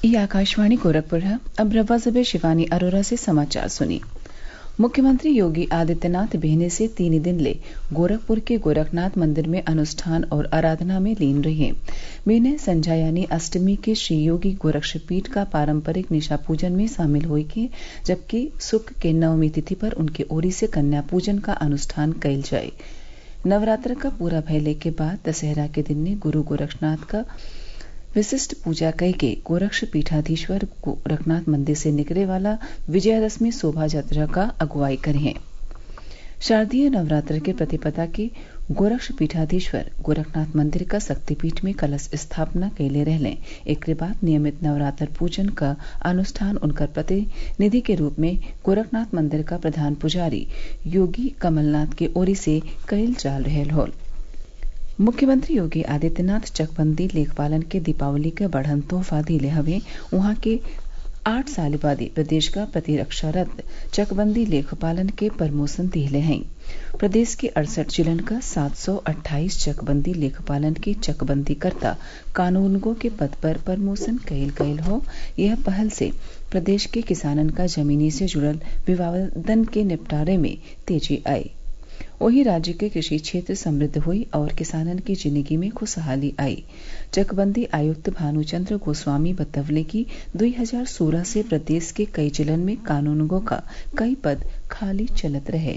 ये आकाशवाणी गोरखपुर है अब रवा जबे शिवानी अरोरा से समाचार सुनिए मुख्यमंत्री योगी आदित्यनाथ बेहने से तीन दिन ले गोरखपुर के गोरखनाथ मंदिर में अनुष्ठान और आराधना में लीन रहे बेने संझा यानी अष्टमी के श्री योगी गोरक्षपीठ का पारंपरिक निशा पूजन में शामिल हुई के जबकि सुख के नवमी तिथि पर उनके ओरी से कन्या पूजन का अनुष्ठान कइल जाये नवरात्र का पूरा भयले के बाद दशहरा के दिन ने गुरु गोरक्षनाथ का विशिष्ट पूजा कई के गोरक्ष पीठाधीश्वर गोरखनाथ मंदिर से निकले वाला विजयादशमी शोभा यात्रा का अगुवाई करें शारदीय नवरात्र के प्रतिपदा के गोरक्ष पीठाधीश्वर गोरखनाथ मंदिर का शक्तिपीठ में कलश स्थापना कैले रहले एक बाद नियमित नवरात्र पूजन का अनुष्ठान उनकर प्रतिनिधि के रूप में गोरखनाथ मंदिर का प्रधान पुजारी योगी कमलनाथ के ओरी से कैल जाल रहल होल मुख्यमंत्री योगी आदित्यनाथ चकबंदी लेखपालन के दीपावली के बढ़न तोहफा दिले हवे उहाँ के आठ साल बाद प्रदेश का प्रतिरक्षा रथ चकबंदी लेखपालन के प्रमोशन दिले हैं प्रदेश के अड़सठ जिलन का सात सौ अट्ठाईस चकबंदी लेखपालन के चकबंदी करता कानूनगो के पद पर प्रमोशन कैल गयल हो यह पहल से प्रदेश के किसानन का जमीनी से जुड़ल विवादन के निपटारे में तेजी आई वहीं राज्य के कृषि क्षेत्र समृद्ध हुई और किसानन की जिंदगी में खुशहाली आई चकबंदी आयुक्त भानुचंद्र गोस्वामी बतवले की 2016 से प्रदेश के कई जिलन में कानूनगो का कई पद खाली चलत रहे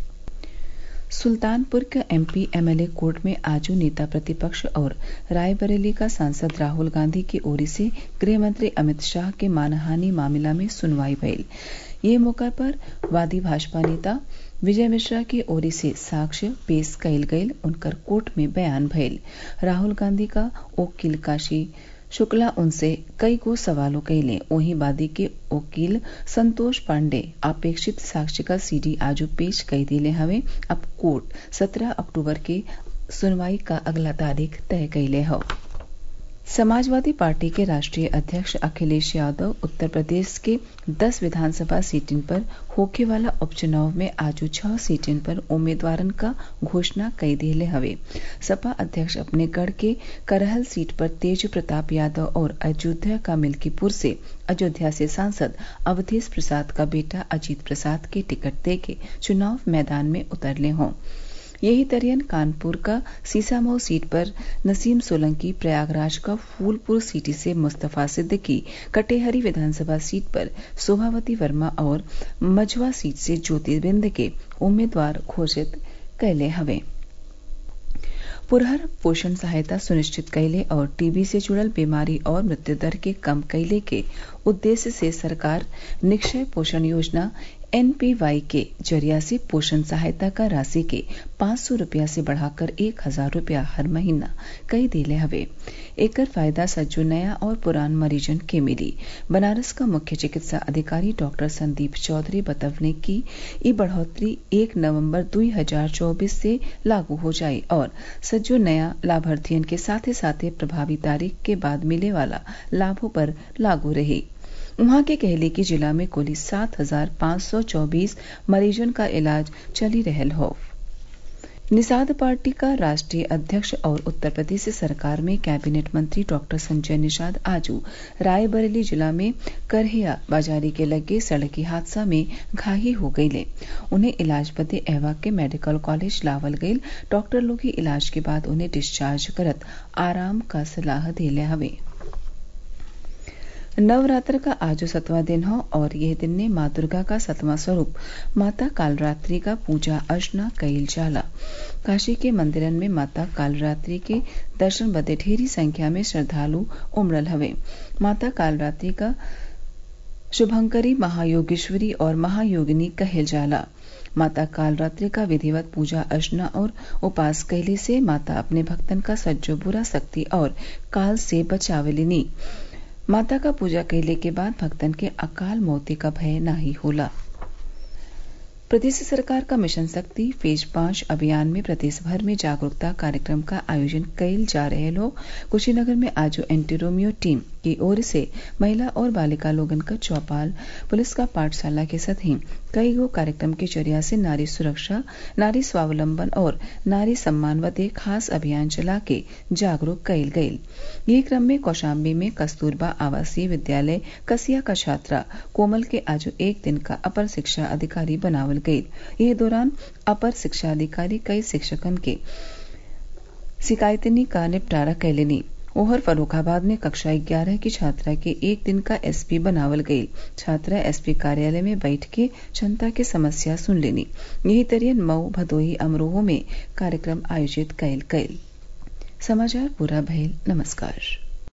सुल्तानपुर का एमपी एमएलए कोर्ट में आजू नेता प्रतिपक्ष और रायबरेली का सांसद राहुल गांधी की ओर से गृह मंत्री अमित शाह के मानहानि मामला में सुनवाई भइल ये मौका पर वादी भाजपा नेता विजय मिश्रा की ओर से साक्ष्य पेश कयल गयल उनकर कोर्ट में बयान भइल राहुल गांधी का वकील काशी शुक्ला उनसे कई गो सवालों कैले वहीं वादी के वकील संतोष पांडे अपेक्षित साक्ष्य का सीडी आजू पेश कई दिले हवे अब कोर्ट 17 अक्टूबर के सुनवाई का अगला तारीख तय कैले हो समाजवादी पार्टी के राष्ट्रीय अध्यक्ष अखिलेश यादव उत्तर प्रदेश के 10 विधानसभा सीटिन पर होखे वाला उपचुनाव में आजू छह सीटिन पर उम्मीदवारन का घोषणा कई दिले हवे सपा अध्यक्ष अपने गढ़ के करहल सीट पर तेज प्रताप यादव और अयोध्या का मिल्कीपुर से अयोध्या से सांसद अवधेश प्रसाद का बेटा अजीत प्रसाद के टिकट देके चुनाव मैदान में उतरले हों यही तरियन कानपुर का सीसामऊ सीट पर नसीम सोलंकी प्रयागराज का फूलपुर सीटी से मुस्तफा सिद्दीकी कटेहरी विधानसभा सीट पर शोभावती वर्मा और मझवा सीट से ज्योतिर्बिंद के उम्मीदवार घोषित कैले हवे पुरहर पोषण सहायता सुनिश्चित कैले और टीबी से जुड़ल बीमारी और मृत्यु दर के कम कैले के उद्देश्य से सरकार निक्षय पोषण योजना एनपीवाई के जरिया से पोषण सहायता का राशि के पाँच सौ रूपया से बढ़ाकर एक हजार रूपया हर महीना कई दिले हवे एकर फायदा सज्जो नया और पुरान मरीजन के मिली बनारस का मुख्य चिकित्सा अधिकारी डॉक्टर संदीप चौधरी बतवने की ई बढ़ोतरी एक नवंबर 2024 से लागू हो जाये और सज्जो नया लाभार्थियन के साथे साथे प्रभावी तारीख के बाद मिले वाला लाभों पर लागू रही वहां के कहले की जिला में कुल सात हजार पाँच सौ चौबीस मरीजन का इलाज चली रहल हो निषाद पार्टी का राष्ट्रीय अध्यक्ष और उत्तर प्रदेश सरकार में कैबिनेट मंत्री डॉक्टर संजय निषाद आजू रायबरेली जिला में करहिया बाजारी के लगे सड़की हादसा में घाही हो गईले उन्हें इलाज बदे एवा के मेडिकल कॉलेज लावल गईल डॉक्टर लोग ही इलाज के बाद उन्हें डिस्चार्ज करत आराम का सलाह दिले हवे नवरात्र का आज सतवां दिन हो और यह दिन ने माँ दुर्गा का सतवां स्वरूप माता कालरात्रि का पूजा अर्चना कईल जाला काशी के मंदिरन में माता कालरात्रि के दर्शन बदे ढेरी संख्या में श्रद्धालु उमड़ल हवे माता कालरात्रि का शुभंकरी महायोगेश्वरी और महायोगिनी कहल जाला माता कालरात्रि का विधिवत पूजा अर्चना और उपास कैले से माता अपने भक्तन का सज्जो बुरा शक्ति और काल से बचावलिनी माता का पूजा कैले के बाद भक्तन के अकाल मौती का भय नाही होला प्रदेश सरकार का मिशन शक्ति फेज पांच अभियान में प्रदेश भर में जागरूकता कार्यक्रम का आयोजन कैल जा रहे हो कुशीनगर में आज एंटीरोमियो टीम की ओर से महिला और बालिका लोगन क चौपाल पुलिस क पाठशाला के सतही कई गो कार्यक्रम के जरिया से नारी सुरक्षा नारी स्वावलंबन और नारी सम्मान बदे खास अभियान चला के जागरूक कईल गईल यही क्रम में कौशाम्बी में कस्तूरबा आवासीय विद्यालय कसिया क छात्रा कोमल के आज एक दिन का अपर शिक्षा अधिकारी बनावल गईल एह दौरान अपर शिक्षा अधिकारी कई शिक्षकन के शिकायतनी का निपटारा कैलेनी ओहर फर्रुखाबाद में कक्षा ग्यारह की छात्रा के एक दिन का एसपी बनावल गईल छात्रा एसपी कार्यालय में बैठ के जनता के समस्या सुन लेनी यही तरियन मऊ भदोही अमरोह में कार्यक्रम आयोजित कईल गईल समाचार पूरा भइल नमस्कार